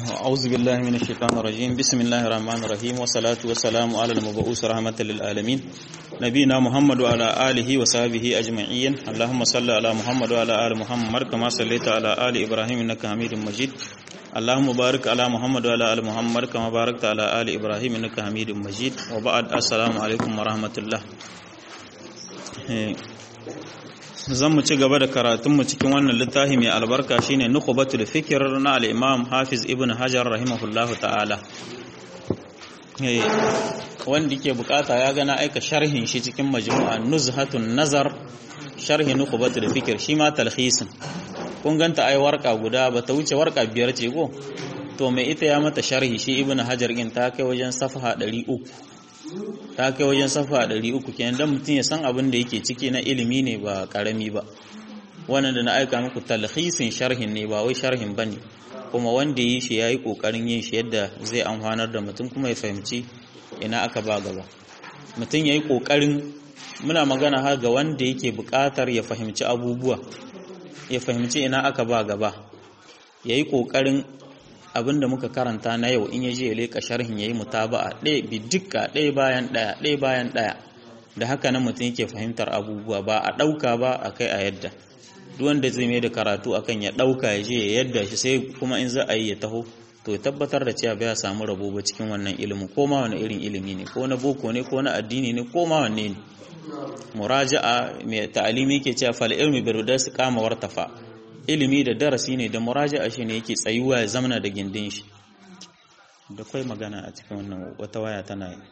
أعوذ بالله من الشيطان الرجيم بسم الله الرحمن الرحيم والصلاة والسلام على المبعوث رحمة للعالمين نبينا محمد وعلى آله وصحبه أجمعين اللهم صل على محمد وعلى آل محمد كما صليت على آل إبراهيم إنك حميد مجيد اللهم بارك على محمد وعلى آل محمد كما باركت على آل إبراهيم إنك حميد مجيد وبعد السلام عليكم ورحمة الله zan mu ci gaba da karatunmu cikin wannan littafi mai albarka shine nukhbatul fikr na al-imam hafiz ibn hajar rahimahullahu ta'ala wanda ke bukata ya gana aika sharhin shi cikin majmu'a nuzhatun nazar sharhi nukhbatul fikr shi ma talhisin kun ganta ai warka guda ba ta wuce warka biyar ce go to mai ita ya mata sharhi shi ibn hajar din ta kai wajen safha 300 ta kai wajen safa ɗari uku kenan don mutum ya san abin da yake ciki na ilimi ne ba ƙarami ba wannan da na aika muku talhisin sharhin ne ba wai sharhin ba ne kuma wanda yi shi ya yi ƙoƙarin yin shi yadda zai amfanar da mutum kuma ya fahimci ina aka ba gaba mutum ya yi ƙoƙarin muna magana har ga wanda yake buƙatar ya fahimci abubuwa ya fahimci ina aka ba gaba ya yi ƙoƙarin abin da muka karanta na yau in ya je ya leƙa sharhin ya yi mutaba'a ɗaya bi dukka ɗaya bayan ɗaya ɗaya bayan ɗaya da haka nan mutum yake fahimtar abubuwa ba a ɗauka ba a kai a yadda duk wanda zai mai da karatu akan ya ɗauka ya je ya yadda shi sai kuma in za a yi ya taho to ya tabbatar da cewa bai samu rabo ba cikin wannan ilimin ko ma wani irin ilimi ne ko na boko ne ko na addini ne ko ma wanne ne muraja'a mai ta'alimi ke cewa fal ilmi bi rudas qama wartafa ilimi da darasi ne da muraja'a shi ne yake tsayuwa ya zamana da gindin shi da kai magana a cikin wannan wata waya tana yi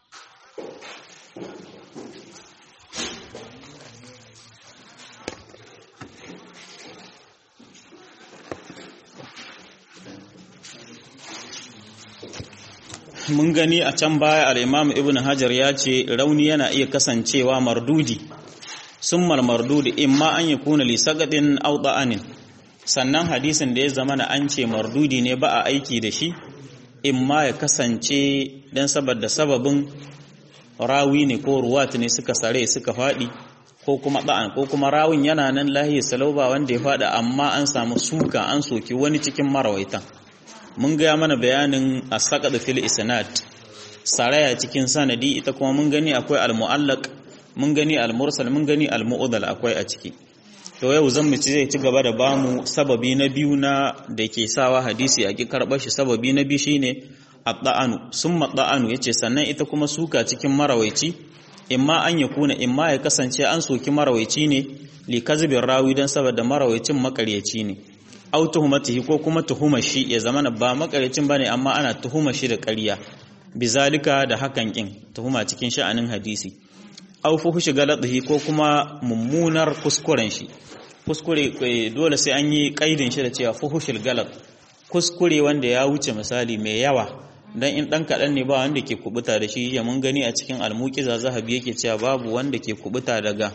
mun gani a can baya al-imam ibn hajar ya ce rauni yana iya kasancewa mardudi summal mardudi imma an yakuna li sagadin aw da'anin sannan hadisin da ya zama na an ce mardudi ne ba a aiki da shi imma ya kasance dan saboda sababin rawi ne ko ruwat ne suka sare suka fadi ko kuma da'an ko kuma rawin yana nan lahiya salauba wanda ya fada amma an samu suka an soki wani cikin marawaitan mun ga mana bayanin as-saqad fil isnad saraya cikin sanadi ita kuma mun gani akwai al-mu'allaq mun gani al-mursal mun gani al-mu'dal akwai a ciki to yau zan mu ci zai ci gaba da bamu sababi na biyu na da ke sawa hadisi a ki karɓar shi sababi na biyu shine at-da'anu summa da'anu yace sannan ita kuma suka cikin marawaici imma an ya kuna imma ya kasance an soki marawaici ne li kazibin rawi dan saboda marawaicin makaryaci ne au tuhumatihi ko kuma tuhuma shi ya zama ba makaryacin bane amma ana tuhuma shi da ƙarya bizalika da hakan kin tuhuma cikin sha'anin hadisi au fuhushi galatihi ko kuma mummunar kuskuren shi kuskure dole sai an yi kaidin shi da cewa fuhushil galat kuskure wanda ya wuce misali mai yawa dan in dan kadan ne ba wanda ke kubuta da shi ya mun gani a cikin almuqiza zahabi yake cewa babu wanda ke kubuta daga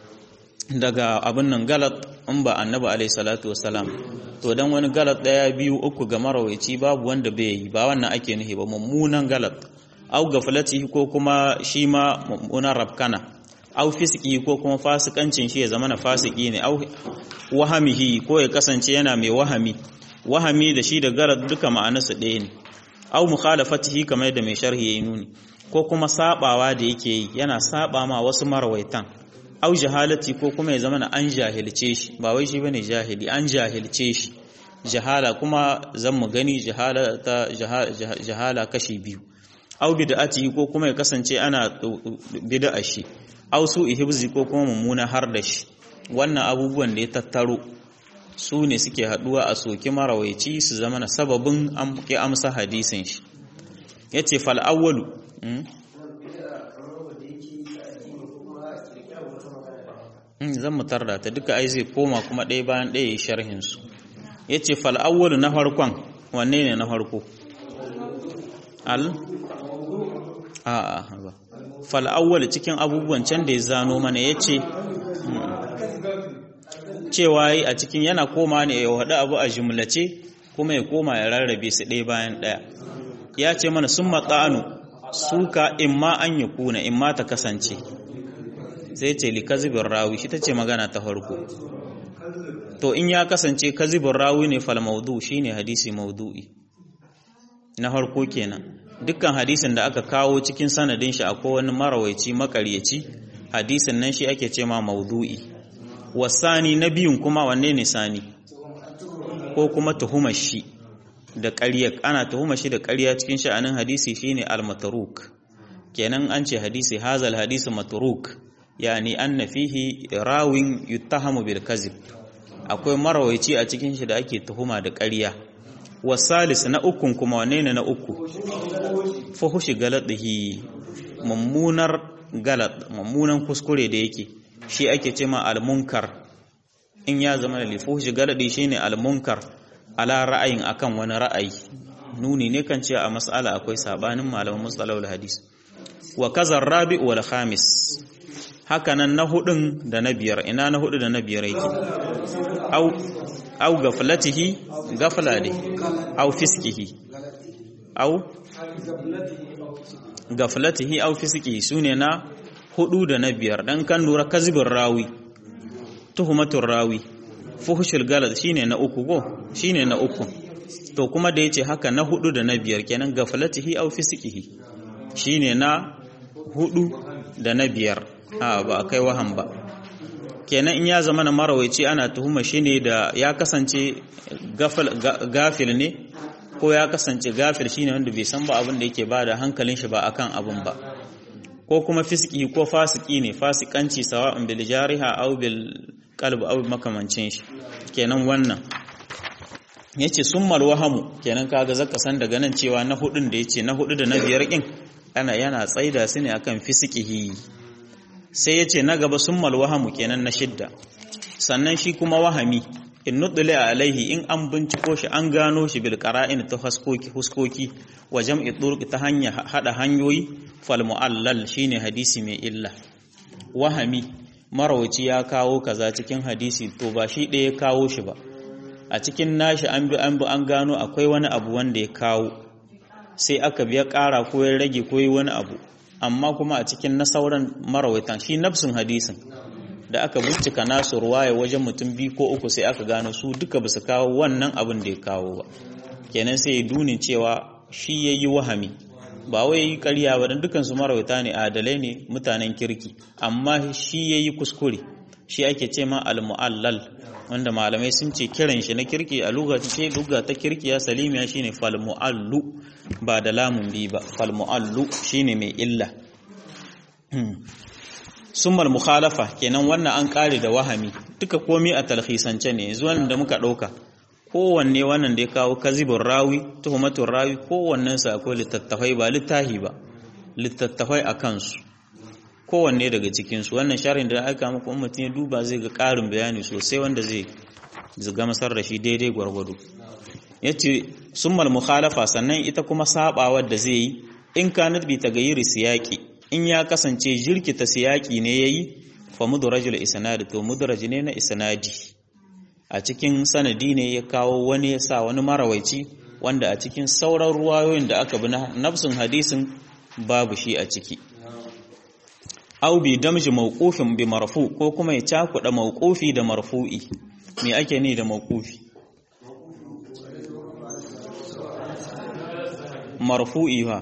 daga abin nan galat in ba annabi alaihi salatu wassalam to dan wani galat daya biyu uku ga marawaici babu wanda bai yi ba wannan ake nufi ba mummunan galat au gaflatihi ko kuma shi ma mummunan rabkana au fisiki ko kuma fasikancin shi ya zama na fasiki ne au wahamihi ko ya kasance yana mai wahami wahami da shi da galat duka ma'anarsa ɗaya ne au mukhalafatihi kamar da mai sharhi yayi nuni ko kuma sabawa da yake yi yana saba ma wasu marawaitan au jahalati ko kuma ya zama na an jahilce shi ba wai shi bane jahili an jahilce shi jahala kuma zan mu gani jahala ta jahala kashi biyu au bid'ati ko kuma ya kasance ana bid'a shi au su ihibzi ko kuma mummuna har da shi wannan abubuwan da ya tattaro su ne suke haduwa a soki marawaici su zama na sababin ke amsa hadisin shi yace fal awwalu zan mu tarda ta duka ai zai koma kuma ɗaya bayan ɗaya yi sharhin su yace fal awwalu na farkon wanne ne na farko al a'a ba fal awwal cikin abubuwan can da ya zano mana yace cewa yi a cikin yana koma ne ya wada abu a jumlace kuma ya koma ya rarrabe su ɗaya bayan ɗaya ya ce mana sun matsa'anu suka imma an yi kuna imma ta kasance sai ce li kazibin rawi shi ta ce magana ta farko to in ya kasance kazibin rawi ne fal maudu shine hadisi maudu'i na harko kenan dukkan hadisin da aka kawo cikin sanadin shi akwai wani marawaici makaryaci hadisin nan shi ake ce ma maudu'i wasani na biyun kuma wanne ne sani ko kuma tuhumar shi da ƙarya ana tuhumar shi da ƙarya cikin sha'anin hadisi shine al-matruk kenan an ce hadisi hazal hadisi matruk yani anna fihi rawin yuttahamu bil kazib akwai marawaici a cikin shi da ake tuhuma da ƙarya wasalis na ukun kuma wanne ne na uku fuhushi galadihi mummunar galat mummunan kuskure da yake shi ake ce ma al-munkar in ya zama da lifuhushi galadi shine al-munkar ala ra'ayin akan wani ra'ayi nuni ne kan cewa a mas'ala akwai sabanin malaman mustalahul hadis wa kazar rabi wal khamis hakanan na hudun da na biyar ina na hudu da na biyar yake au au gaflatihi gafla ne au fiskihi au gaflatihi au fiskihi sune na hudu da na biyar dan kan lura kazibin rawi tuhumatur rawi fuhushul galad shine na uku go shine na uku to kuma da yace haka na hudu da na biyar kenan gaflatihi au fiskihi shine na hudu da na biyar a ba a kai wahan ba kenan in ya zama na marawaici ana tuhuma shi ne da ya kasance gafil ne ko ya kasance gafil shine wanda bai san ba abin da yake ba da hankalin shi ba akan abin ba ko kuma fiski ko fasiki ne fasikanci sawa'un bil jariha aw bil qalb aw makamancin shi kenan wannan yace summal wahamu kenan kaga zaka san daga nan cewa na hudun da yace na hudu da na biyar kin ana yana tsaida su ne akan fisikihi sai yace na gaba summal wahamu kenan na shidda sannan shi kuma wahami in nudule alaihi in an binciko shi an gano shi bil qara'in ta huskoki huskoki wa jam'i turuq ta hanya hada hanyoyi fal mu'allal shine hadisi mai illa wahami marawaci ya kawo kaza cikin hadisi to ba shi ɗaya ya kawo shi ba a cikin nashi an bi an bi an gano akwai wani abu wanda ya kawo sai aka biya ƙara ko ya rage ko yi wani abu amma kuma a cikin na sauran marawaitan shi nafsin hadisin da aka bincika nasu ruwaya wajen mutum biyu ko uku sai aka gano su duka ba su kawo wannan abin da ya kawo ba kenan sai ya duni cewa shi ya yi wahami ba wai yi karya ba don dukansu marawaita ne adalai ne mutanen kirki amma shi ya yi kuskure shi ake ce ma al-mu'allal wanda malamai sun ce kiran shi na kirki a ce lugha ta kirkiya salimiya shine fal mu'allu ba da lamun bi ba fal mu'allu shine mai illa summal mukhalafa kenan wannan an kare da wahami duka komai a talhisance ne zuwan da muka dauka kowanne wannan da ya kawo kazibin rawi tuhumatun rawi kowannen sa akwai littattafai ba littahi ba littattafai a kansu kowanne daga cikinsu wannan sharin da aka muku mutum ya duba zai ga ƙarin bayani sosai wanda zai ziga masar da shi daidai gwargwado ya ce summal mukhalafa sannan ita kuma sabawar da zai yi in kanat bi tagayyiri siyaki in ya kasance jirkita siyaki ne yayi fa mudrajul isnad to mudraj ne na isnadi a cikin sanadi ne ya kawo wani ya sa wani marawaici wanda a cikin sauran ruwayoyin da aka bi na nafsin hadisin babu shi a ciki au bi damji mawqufin bi marfu ko kuma ya cakuɗa mawqufi da marfu'i me ake ni da mawqufi marfu'i ha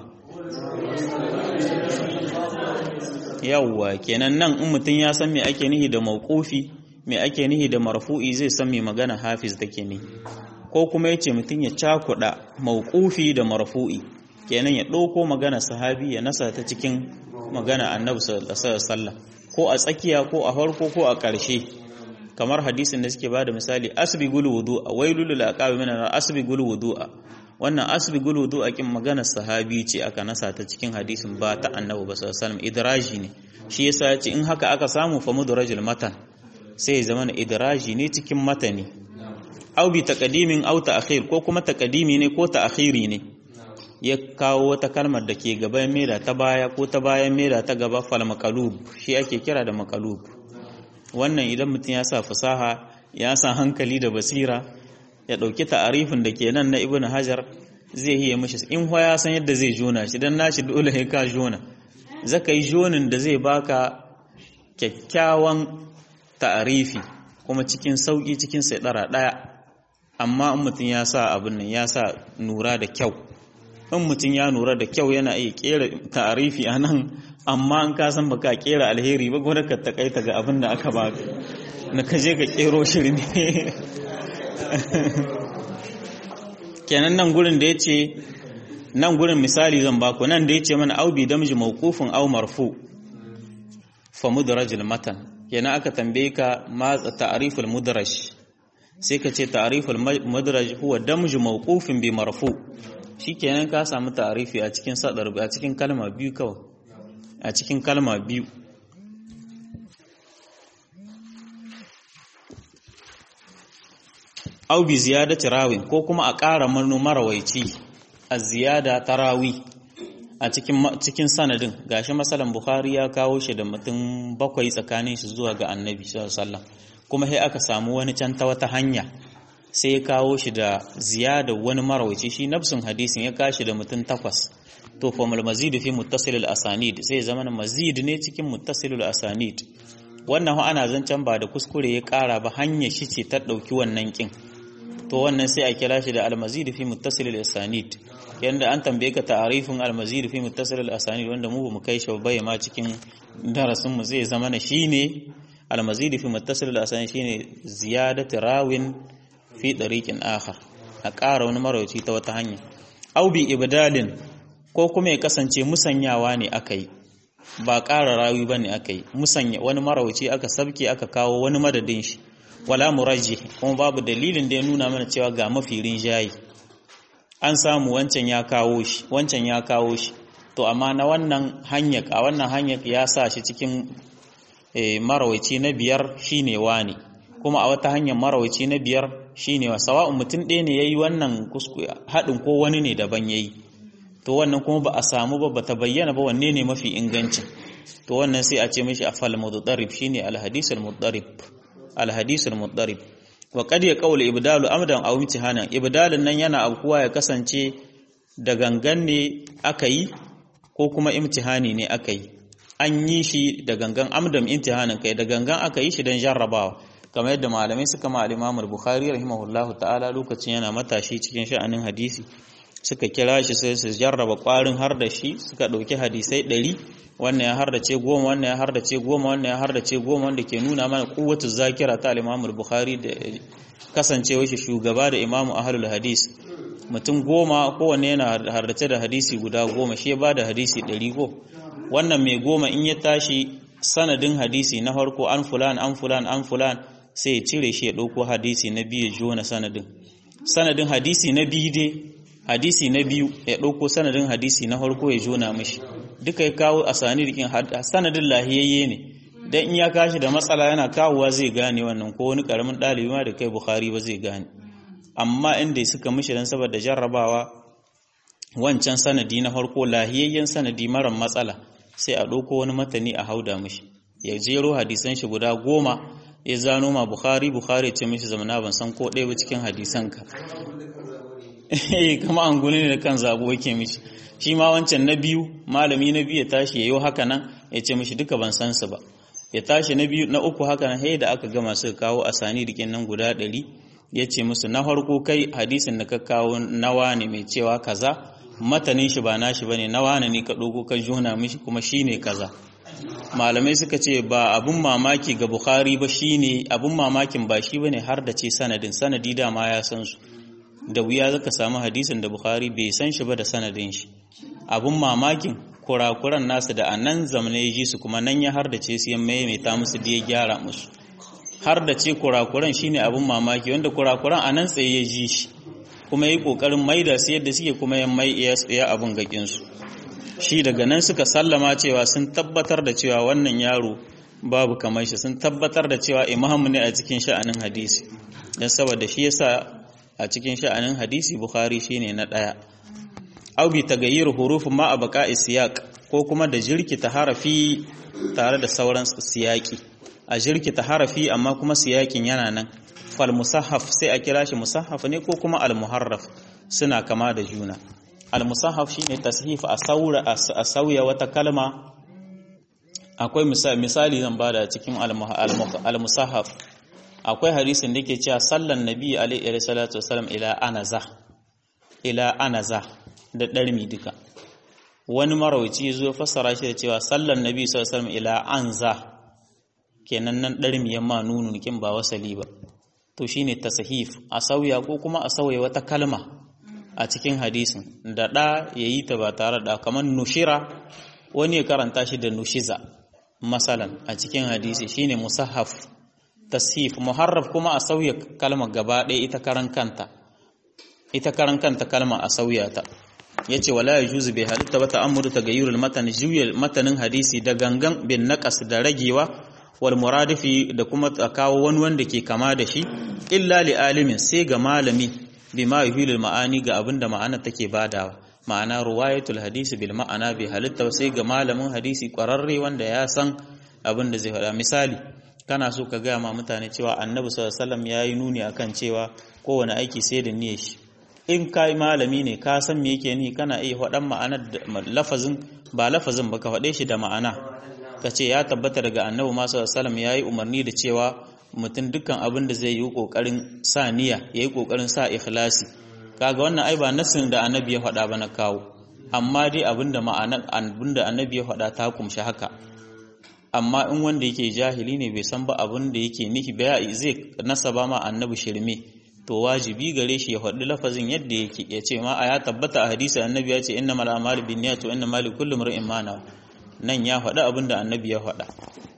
yawwa kenan nan in mutum ya san me ake nihi da mawqufi me ake nihi da marfu'i zai san me magana hafiz take ni ko kuma yace mutum ya cakuɗa mawqufi da marfu'i kenan ya ɗauko magana sahabi ya nasa ta cikin magana annabi sallallahu alaihi wasallam ko a tsakiya ko a farko ko a ƙarshe kamar hadisin da suke bada misali asbi gulu wudu'a wailul lil aqabi min asbi gulu wudu'a wannan asbi gulu wudu'a kin magana sahabi ce aka nasa ta cikin hadisin ba ta annabi ba sallallahu alaihi wasallam idraji ne shi yasa ya ce in haka aka samu fa mudrajul matan sai zama na idraji ne cikin matani au bi taqdimin au ta'khir ko kuma taqdimi ne ko ta'khiri ne ya kawo wata kalmar da ke gaban mera ta baya ko ta bayan mera ta gaba fal makalub shi ake kira da makalub wannan idan mutum ya sa fasaha ya sa hankali da basira ya ɗauki ta'arifin da ke nan na ibn hajar zai yi mishi in ho ya san yadda zai jona shi dan nashi dole ya ka jona zaka yi jonin da zai baka kyakkyawan ta'arifi kuma cikin sauki cikin sai ɗaya amma in mutum ya sa abin nan ya sa nura da kyau in mutum ya nura da kyau yana iya kera ta'arifi a nan amma in ka san baka kera alheri ba gwada ka takaita ga abin da aka baka na ka je ka kero shirme kenan nan gurin da ya ce nan gurin misali zan baku nan da ya ce mana aubi damji mawqufin au marfu fa mudrajil matan kenan aka tambaye ka ma ta'riful mudraj sai ka ce ta'riful mudraj huwa damju mawqufin bi marfu shikenan ka samu ta'rifi a cikin sadar a cikin kalma biyu kawai a cikin kalma biyu au bi ziyadati rawin ko kuma a ƙara manu marawaici a ziyada tarawi a cikin cikin sanadin gashi masalan bukhari ya kawo shi da mutum bakwai tsakanin shi zuwa ga annabi sallallahu alaihi kuma sai aka samu wani can ta wata hanya sai ya kawo shi da ziyada wani marawaici shi nafsun hadisin ya kashi da mutum takwas to fa mal mazid fi muttasil al asanid sai zaman mazid ne cikin muttasil al asanid wannan ana zancen ba da kuskure ya kara ba hanya shi ce ta dauki wannan kin to wannan sai a kira shi da al mazid fi muttasil al asanid yanda an tambaye ka ta'arifin al mazid fi muttasil al asanid wanda mu bamu kai shi ba ma cikin darasin mu zai zama na shine al mazid fi muttasil al asanid shine ziyadatu rawin fi ɗariƙin akhar a ƙara wani marauci ta wata hanya au bi ibdalin ko kuma ya kasance musanyawa ne aka yi ba ƙara rawi ba ne aka yi musanya wani marauci aka sabke aka kawo wani madadin shi wala murajji kuma babu dalilin da ya nuna mana cewa ga mafi rinjayi an samu wancan ya kawo shi wancan ya kawo shi to amma na wannan hanyar a wannan hanyar ya sa shi cikin marawaci na biyar shine wani kuma a wata hanyar marawaci na biyar shine wa sawa'un mutum ɗaya ne yayi wannan haɗin ko wani ne daban yayi to wannan kuma ba a samu ba bata bayyana ba wanne ne mafi inganci to wannan sai a ce mishi afal mudarrib shine alhadis almudarrib alhadis almudarrib wa qad yaqulu ibdalu amdan aw imtihanan ibdalin nan yana aukuwa ya kasance da gangan ne aka yi ko kuma imtihani ne aka yi an yi shi da gangan amdan imtihanin kai da gangan aka yi shi don jarrabawa kamar yadda malamai suka ma al-Imam al-Bukhari rahimahullahu ta'ala lokacin yana matashi cikin sha'anin hadisi suka kira shi sai su jarraba kwarin har da shi suka dauki hadisai 100 wannan ya hardace goma wannan ya hardace goma wannan ya hardace goma wanda ke nuna mana kuwatu zakira ta al-Imam al-Bukhari da kasancewa shi shugaba da Imam Ahlul Hadis mutum goma kowanne yana hardace da hadisi guda goma shi ya bada hadisi 100 ko wannan mai goma in ya tashi sanadin hadisi na farko an fulan an fulan an fulan sai ya cire shi ya ɗauko hadisi na biyu ya jona sanadin sanadin hadisi na biyu dai hadisi na biyu ya ɗauko sanadin hadisi na farko ya jona mashi duka ya kawo a sanadikin sanadin lahiyayye ne dan in ya kashi da matsala yana kawowa zai gane wannan ko wani karamin ɗalibi ma da kai bukhari ba zai gane amma inda suka mishi dan saboda jarrabawa wancan sanadi na farko lahiyayyen sanadi mara matsala sai a ɗauko wani matani a hauda mishi ya jero hadisan shi guda goma ya zano ma Bukhari Bukhari ce mishi zamana ban san ko ɗaya ba cikin hadisanka eh kama an gune ne da kan zabo yake mishi shi ma wancan na biyu malami na biyu ya tashi yayo haka nan ya ce mishi duka ban san su ba ya tashi na biyu na uku haka nan da aka gama suka kawo asani dikin nan guda ɗari ya ce musu na farko kai hadisin da ka kawo nawa ne mai cewa kaza matanin shi ba nashi bane nawa ne ka dogo ka jona mishi kuma shine kaza malamai suka ce ba abun mamaki ga bukhari ba shine abun mamakin ba shi bane har da ce sanadin sanadi dama ya san su da wuya zaka samu hadisin da bukhari bai san shi ba da sanadin shi abun mamakin kurakuran nasu da anan zamane ya ji su kuma nan ya har da ce su ya maimaita musu da ya gyara musu har da ce kurakuran shine abun mamaki wanda kurakuran anan tsaye ya ji shi kuma yi kokarin maida su yadda suke kuma ya mai ya abun gakin su shi daga nan suka sallama cewa sun tabbatar da cewa wannan yaro babu kamar shi sun tabbatar da cewa imamu ne a cikin sha'anin hadisi don saboda shi yasa a cikin sha'anin hadisi bukhari shine na daya au bi tagayyir hurufin ma a baka siyaq ko kuma da jirkita harafi tare da sauran siyaki a jirkita harafi amma kuma siyakin yana nan fal musahaf sai a kira shi musahaf ne ko kuma al muharraf suna kama da juna al-musahaf shine tashif a saura a sauya wata kalma akwai misali zan bada cikin al-musahaf akwai hadisin da yake cewa sallan nabi alaihi salatu wasallam ila anaza ila anaza da ɗarmi duka wani marawaci zo fassara shi da cewa sallan nabi sallallahu alaihi wasallam ila anza kenan nan ɗarmi yamma nunu kin ba wasali ba to shine tasahif a sauya ko kuma a sauya wata kalma a cikin hadisin da ɗa yayi ta ba tare da kamar nushira wani ya karanta shi da nushiza masalan a cikin hadisi shine musahaf tashif muharraf kuma a sauya kalmar gaba ɗaya ita karan kanta ita karan kanta kalma a sauya ta yace wala yajuzu bi halitta ba ta'ammuru tagayyurul matan juya matanin hadisi da gangan bin naqas da ragewa wal muradifi da kuma kawo wani wanda ke kama da shi illa li alimin sai ga malami bima yuhilul ma'ani ga abinda ma'ana take badawa ma'ana ruwayatul hadisi bil ma'ana bi halitta sai ga malamin hadisi kwararre wanda ya san abin da zai faɗa misali kana so ka gaya ma mutane cewa annabi sallallahu alaihi wasallam yayi nuni akan cewa kowane aiki sai da niyyar shi in kai malami ne ka san me yake ni kana iya faɗan ma'anar lafazin ba lafazin ba ka faɗe shi da ma'ana ka ce ya tabbata daga annabi ma sallallahu alaihi wasallam yayi umarni da cewa mutum dukkan abin da zai yi kokarin sa niyya yayi kokarin sa ikhlasi kaga wannan ai ba nasin da annabi ya faɗa ba na kawo amma dai abinda ma'anar abinda annabi ya faɗa ta kumshi haka amma in wanda yake jahili ne bai san ba abin da yake nihi ba zai nasaba ma annabi shirme to wajibi gare shi ya faɗi lafazin yadda yake ya ce ma a ya tabbata a hadisi annabi ya ce inna mal a'malu binniyat wa inna mali kulli mar'in ma nawa nan ya faɗi abin da annabi ya faɗa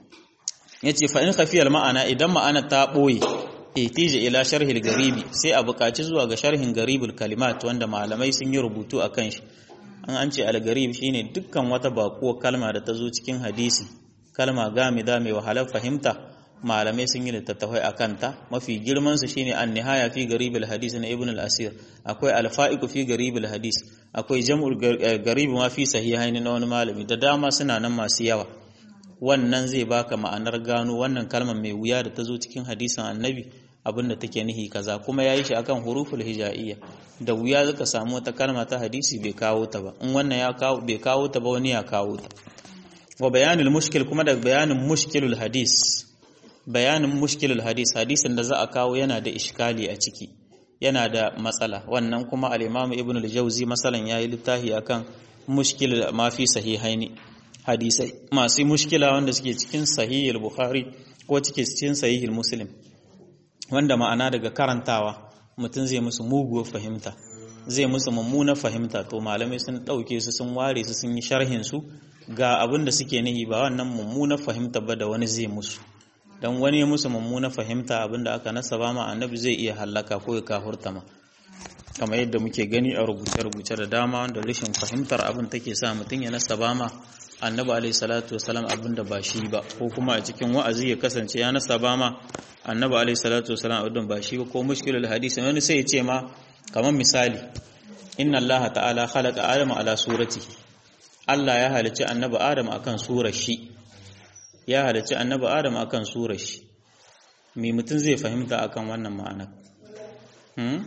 yace fa in khafiyal ma'ana idan ma'ana ta boye ihtija ila sharhil garibi sai a buƙaci zuwa ga sharhin garibul kalimat wanda malamai sun yi rubutu akan shi an an ce al-garib shine dukkan wata bakuwar kalma da ta zo cikin hadisi kalma gamida mai wahalar fahimta malamai sun yi littattafai a kanta mafi girman su shine an nihaya fi garibul hadis na ibn al-asir akwai al-fa'iq fi garibul hadis akwai jam'ul garib ma fi sahihain na wani malami da dama suna nan masu yawa wannan zai baka ma'anar gano wannan kalmar mai wuya da ta zo cikin hadisin annabi abinda take nihi kaza kuma yayi shi akan huruful hijaiyya da wuya zaka samu wata kalma ta hadisi bai kawo ta ba in wannan ya kawo bai kawo ta ba wani ya kawo ta wa bayanul mushkil kuma da bayanin mushkilul hadis bayanin mushkilul hadis hadisin da za a kawo yana da iskali a ciki yana da matsala wannan kuma al-imam ibn al-jawzi masalan yayi littafi akan mushkil ma fi sahihaini hadisai masu mushkila wanda suke cikin sahihul bukhari ko cike cikin sahihul muslim wanda ma'ana daga karantawa mutum zai musu muguwar fahimta zai musu mummunar fahimta to malamai sun ɗauke su sun ware su sun yi sharhin su ga abin da suke nihi ba wannan mummunar fahimta ba da wani zai musu dan wani ya musu mummunar fahimta abin da aka nasaba ma annabi zai iya hallaka ko ya kafurta ma kamar yadda muke gani a rubuce-rubuce da dama wanda rashin fahimtar abin take sa mutum ya nasaba ma annabi alaihi salatu wasalam abin da ba shi ba ko kuma a cikin wa'azi ya kasance ya nasaba ma annabi alaihi salatu wasalam abin ba shi ba ko mushkilul hadisi wani sai ya ce ma kamar misali inna allaha ta'ala khalaqa adama ala suratihi Allah ya halicci annabi adam akan surar shi ya halicci annabi adam akan surar shi me mutum zai fahimta akan wannan ma'ana hmm?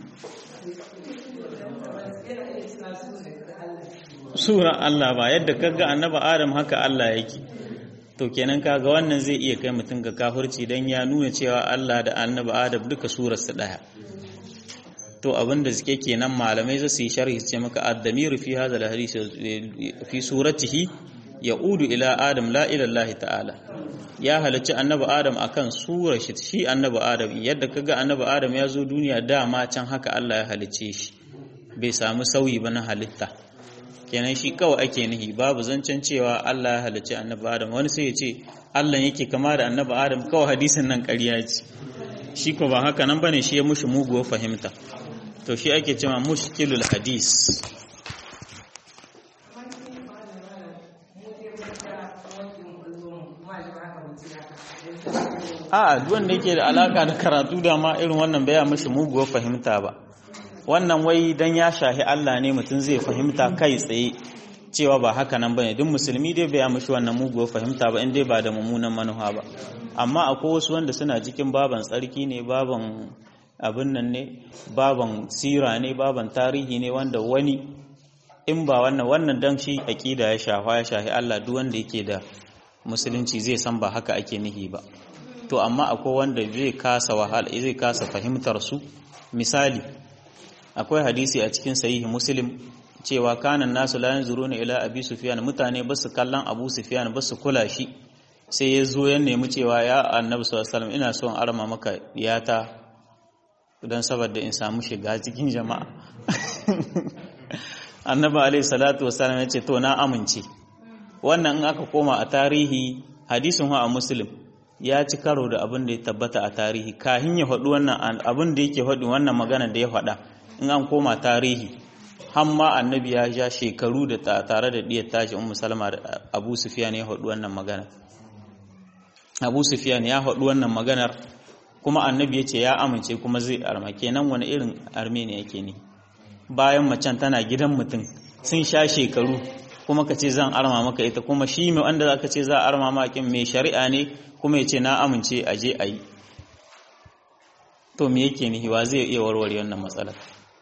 sura Allah ba yadda kaga annabi Adam haka Allah yake to kenan kaga wannan zai iya kai mutum ga kafirci dan ya nuna cewa Allah da annabi Adam duka surar su daya to abinda suke kenan malamai za su yi sharhi su ce maka ad-damiru fi hadha al-hadith fi suratihi yaudu ila Adam la ila Allah ta'ala ya halarci annabi Adam akan surar shi shi annabi Adam yadda kaga annabi Adam ya zo duniya dama can haka Allah ya halicce shi bai samu sauyi ba na halitta kenan shi kawai ake nihi babu zancen cewa Allah ya halicci annabi Adam wani sai ya ce Allah yake kama da annabi Adam kawai hadisin nan ƙarya ce shi ko ba haka nan bane shi ya mushi muguwa fahimta to shi ake cewa mushkilul hadis a duk wanda yake da alaka da karatu da ma irin wannan baya mishi muguwar fahimta ba wannan wai dan ya shahi Allah ne mutum zai fahimta kai tsaye cewa ba haka nan bane duk musulmi dai bai mishi wannan muguwar fahimta ba in dai ba da mummunan manufa ba amma akwai wasu wanda suna cikin baban tsarki ne baban abin nan ne baban sira ne baban tarihi ne wanda wani in ba wannan wannan dan shi aqida ya shafa ya shahi Allah duk wanda yake da musulunci zai san ba haka ake nihi ba to amma akwai wanda zai kasa wahala zai kasa fahimtar su misali akwai hadisi a cikin sahihi muslim cewa kanan nasu la yanzuruna ila abi sufyan mutane ba su kallon abu sufyan ba su kula shi sai ya zo ya nemi cewa ya annabi sallallahu alaihi wasallam ina son arma maka diyata don saboda in samu shiga cikin jama'a annabi alaihi salatu wasallam ya ce to na amince wannan in aka koma a tarihi hadisin wa a muslim ya ci karo da abin da ya tabbata a tarihi kahin ya faɗi wannan abin da yake faɗi wannan magana da ya faɗa in an koma tarihi hamma annabi ya ja shekaru da tare da diyar tashi ummu salama da abu sufyan ya faɗi wannan magana abu sufyan ya faɗi wannan maganar kuma annabi ya ce ya amince kuma zai arma kenan wani irin arme ne yake ne bayan macen tana gidan mutum sun sha shekaru kuma ka ce zan arma maka ita kuma shi mai wanda za ka ce za a arma makin mai shari'a ne kuma ya ce na amince a je a yi to me yake nihi wa zai iya warware wannan matsalar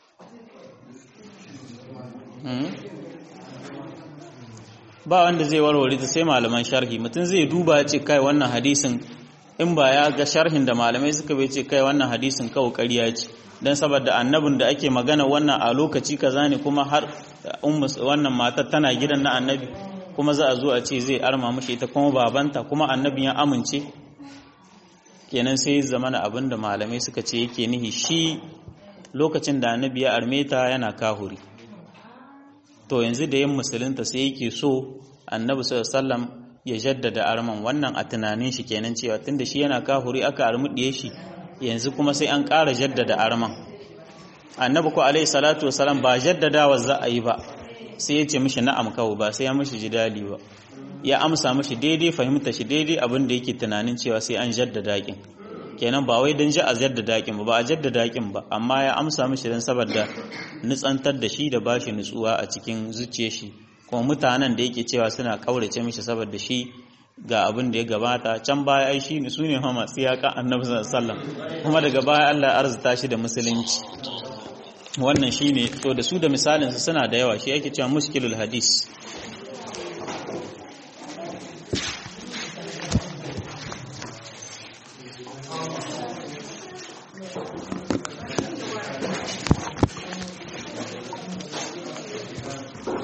ba wanda zai warware ta sai malaman sharhi mutum zai duba ya ce kai wannan hadisin in ba ya ga sharhin da malamai suka bai ce kai wannan hadisin kawo ƙarya ce don saboda annabin da ake magana wannan a lokaci kaza ne kuma har wannan matar tana gidan na annabi kuma za a zo a ce zai arma mashi ita kuma babanta kuma annabin ya amince kenan sai zamana abin da malamai suka ce yake nihi shi lokacin da annabi ya arme ta yana kahuri to yanzu da yin musulunta sai yake so annabi sallallahu ya jaddada arman wannan a tunanin shi kenan cewa tunda shi yana kahuri aka armudiye shi yanzu kuma sai an ƙara jaddada arman annabi ko alaihi salatu wasalam ba jaddadawa za a yi ba sai ya ce mishi na'am kawo ba sai ya mishi jidali ba ya amsa mishi daidai fahimta shi daidai abin da yake tunanin cewa sai an jaddada kin kenan ba wai don ji a jaddada kin ba ba a jaddada kin ba amma ya amsa mishi don saboda nutsantar da shi da bashi nutsuwa a cikin zuciyar shi kuma mutanen da yake cewa suna kaurace mishi saboda shi ga abin da ya gabata can baya ai shi su ne ma masu yaƙa annabi sallallahu kuma daga baya Allah ya arzuta shi da musulunci wannan shine to da su da misalin su suna da yawa shi yake cewa mushkilul hadis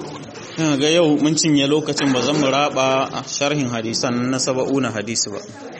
ga yau mun cinye lokacin ba zan mu raba sharhin hadisan na saba'una hadisi ba